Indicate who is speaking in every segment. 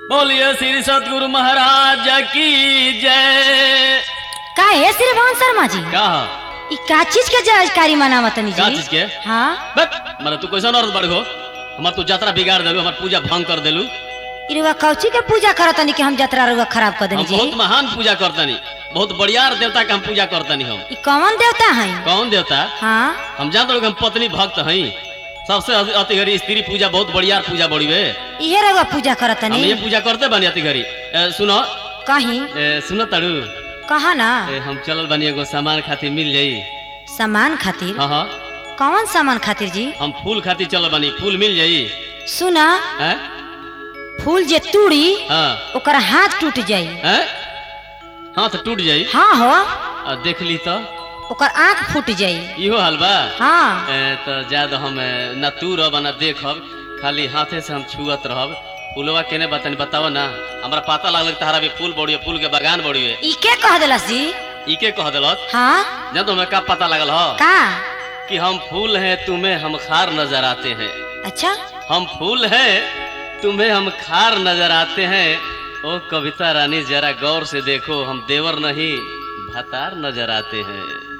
Speaker 1: बोलिए श्री सतगुरु महाराज की जय
Speaker 2: का है श्रीमान शर्मा जी
Speaker 1: का
Speaker 2: ई का चीज के जानकारी मनावतनी जी
Speaker 1: का चीज के?
Speaker 2: हाँ
Speaker 1: बस मारे तू कैसन औरत बड़ हो हमार तू यात्रा बिगाड़ देलू हमार पूजा भंग कर देलू
Speaker 2: इरुआ कौची के पूजा करतनी कि हम जतरा रुआ खराब कर देनी
Speaker 1: हम
Speaker 2: जी
Speaker 1: बहुत महान पूजा करतनी बहुत बढ़िया देवता के हम पूजा करतनी हम
Speaker 2: ई कौन देवता है
Speaker 1: कौन देवता
Speaker 2: हाँ
Speaker 1: हम जानते लोग हम पत्नी भक्त हई सबसे अति- अति घड़ी स्त्री पूजा बहुत बढ़िया पूजा बड़ी वे
Speaker 2: इहे रुआ पूजा
Speaker 1: हम
Speaker 2: करतनी
Speaker 1: ये पूजा करते बनी अति घड़ी ए, सुनो
Speaker 2: कहीं
Speaker 1: ए, सुनो तड़ू
Speaker 2: कहा ना
Speaker 1: ए, हम चलल बनी एगो सामान खातिर मिल जाई
Speaker 2: सामान खातिर
Speaker 1: हाँ हाँ
Speaker 2: कौन सामान खातिर जी
Speaker 1: हम फूल खातिर चलल बनी फूल मिल जाई
Speaker 2: सुना
Speaker 1: हैं
Speaker 2: फूल जे तूड़ी
Speaker 1: हाँ
Speaker 2: ओकर हाथ टूट जाई
Speaker 1: हैं हाथ टूट जाई
Speaker 2: हाँ हो
Speaker 1: आ देख ली तो
Speaker 2: ओकर आँख फूट जाई
Speaker 1: इहो हाल बा
Speaker 2: हाँ
Speaker 1: ए, तो ज्यादा हम ए, ना तू रह ना देखब खाली हाथे से हम छुअत रहब फूलवा केने बतानी बताओ ना हमरा पता लागल कि तहरा भी फूल बड़ी फूल के बागान बड़ी है
Speaker 2: ई के कह देलस जी
Speaker 1: ई के कह दिलत
Speaker 2: हाँ
Speaker 1: जब तो हमें का पता लगल हो
Speaker 2: का
Speaker 1: कि हम फूल हैं तुम्हें हम खार नजर आते हैं
Speaker 2: अच्छा
Speaker 1: हम फूल हैं तुम्हें हम खार नजर आते हैं ओ कविता रानी जरा गौर से देखो हम देवर नहीं भतार नजर आते हैं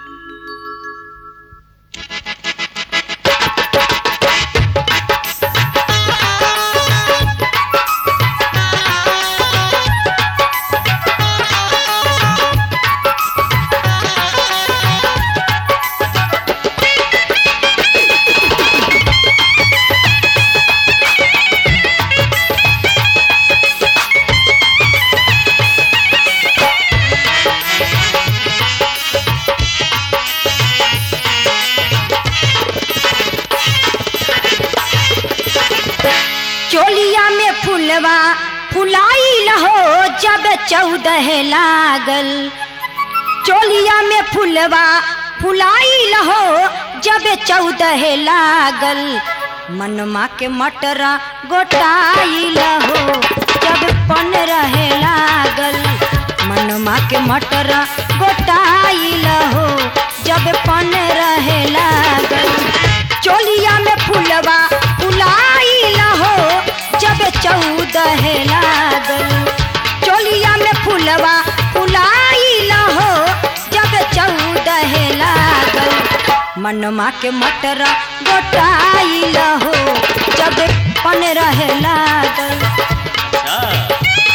Speaker 2: चोलिया में फुलवा फुलाई लहो जब चौदह लागल चोलिया में फुलवा फुलाई लहो जब चौदह लागल मनमा के मटरा गोटाई लहो जब पन रहे लागल मनमा के मटरा गोटाई लहो जब पन रहे लागल चोलिया में फुलवा फुलाई लहो जब चौदह लागल चोलिया में फुलवा फुलाई लहो जब चौदह लागल मनमा के मटरा गोटाई लहो जब पन रहे लागल
Speaker 1: अच्छा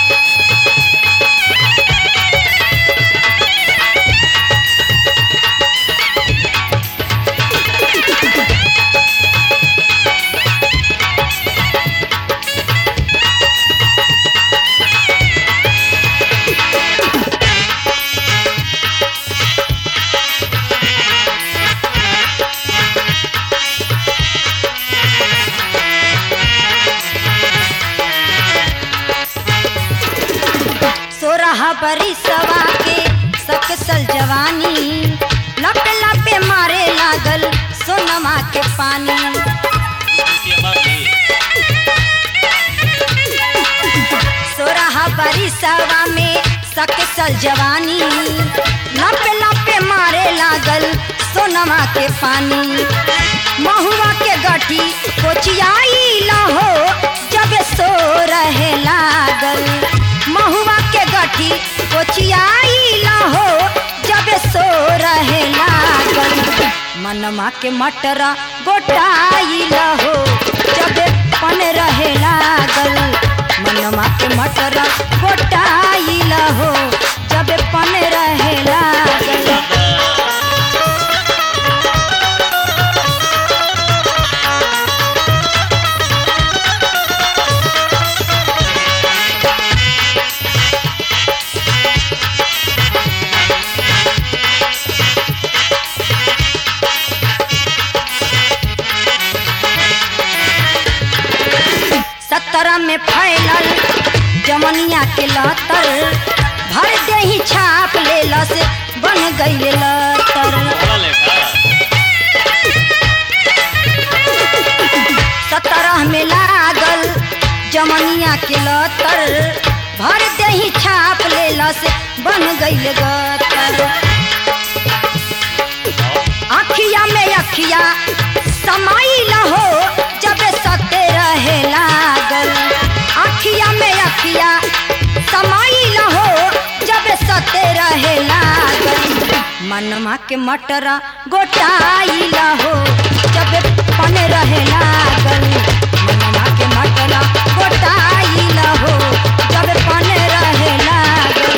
Speaker 2: सोरह बरिसवा के सकसल जवानी लप लपे मारे लागल सोनमा के पानी सोरह बरिसवा में सकसल जवानी लप लपे मारे लागल सोनमा के पानी महुआ के गठी कोचियाई लहो जब सो रहे लागल महुआ के गठी कोचियाई लहो जब सो रहे लागल मनमा के मटरा गोटाई लहो जब पन रहे लागल मनमा के मटरा गोटाई लहो जब पन रहे लागल सत्रह में फैलल जमनिया के लतर भर दे ही छाप ले लस बन गई लतर सत्रह में लागल जमनिया के लतर भर दे ही छाप ले लस बन गई गतर अखिया में अखिया समाई लहो जब सते रहे लागल अखिया में अखिया मनमा के मटरा गोटाइला हो जब पन रहे लागल मनमा के मटरा गोटाइला हो जब पन रहे लागल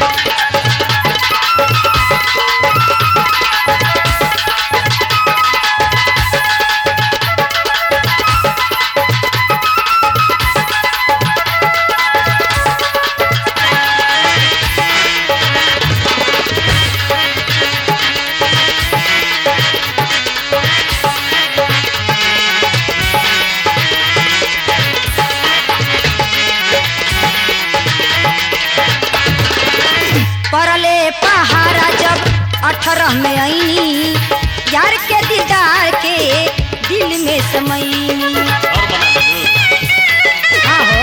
Speaker 2: परले पहाड़ा जब अठारह में आईनी यार के दीदार के दिल में समईनी
Speaker 1: और बना दू
Speaker 2: आहो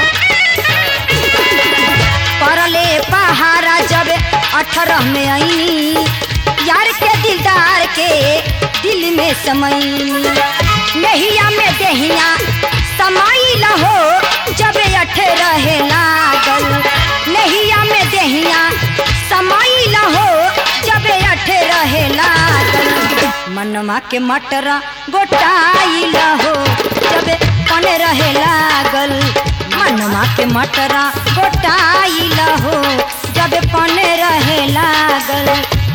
Speaker 2: परले पहाड़ा जब अठारह में आईनी यार के दिलदार के दिल में समईनी नहिया में देहिया समाइल हो जब अठे रहे लागल नहिया में देहिया समाइल हो जब अठे रहे लागल मनमा के मटरा गोटाइल हो जब पन रहे लागल मनमा के मटरा गोटाइल हो जब पन रहे लागल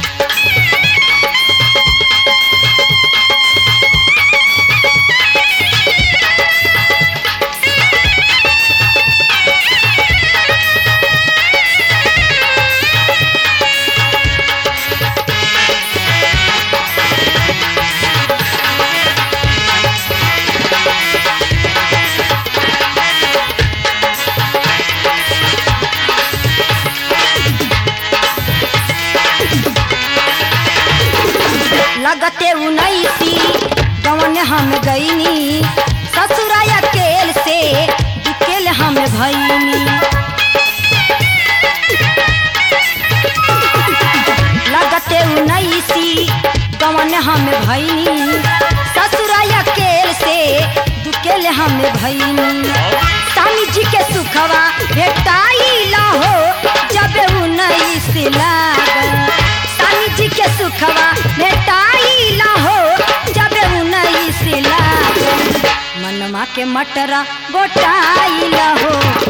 Speaker 2: लगते उन्नीसी गवन हम गईनी ससुराया केल से बिकेल हम भईनी लगते उन्नीसी गवन हम भईनी ससुराया केल से दुकेल हम भईनी स्वामी जी के सुखवा भेटाइला हो जब उन्नीस लागल स्वामी जी के सुखवा भेटाइला हो जब उन्नीस लागल मनमा के मटरा गोटाइला हो